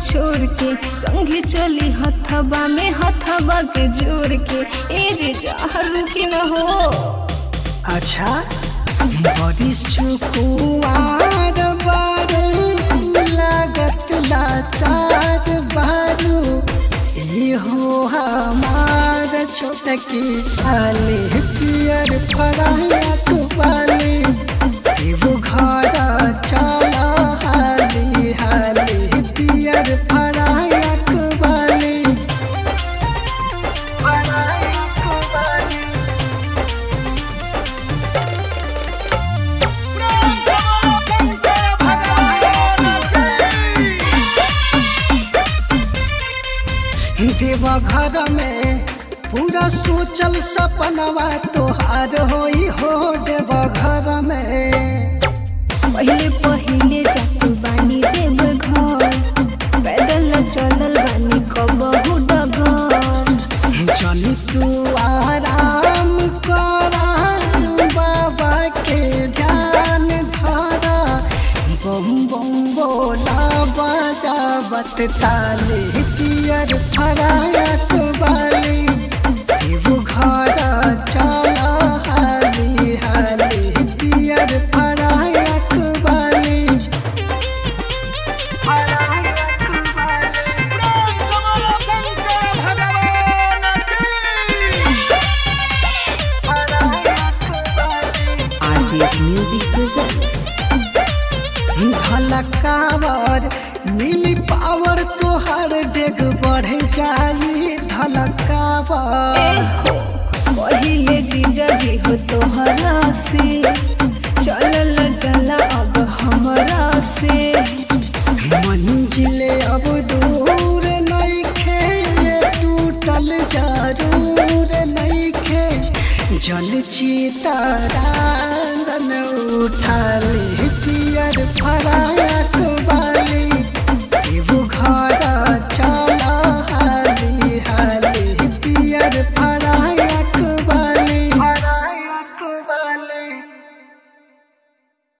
छोड़ के संगे चली हथबा में हथबा के जोड़ के ए जे जहर की न हो अच्छा बड़ी सुकुआर बारू लागत लाचार बारू ई हो हमार छोटकी साली पियर फराया कुबाली एगो घर चल हाली हाली पियर फराया कुबाली फराया कुबाली देवा घर में पूरा सोचल सपनवा तोहार होई हो देवा घर में पहिले पहिले जातु बानी देव घर पैदल चलल बानी कबहु डगर चल तू आराम करा बाबा के ध्यान धरा बम बम बोला बाजा बत ताली पियर फराया बाली एगो घर चल हाली हाली पियर फराया बाली फराया बाली RCS Music presents धलकावर मिली पावर तोहर डेग बढ़े जाई धलकावर पहिले जीजा जी हो तोहरा से चलल चला अब हमरा से मंजिले अब दूर नइखे टूटल जरूर नइखे जल चितारांगन उठाली पियर फरा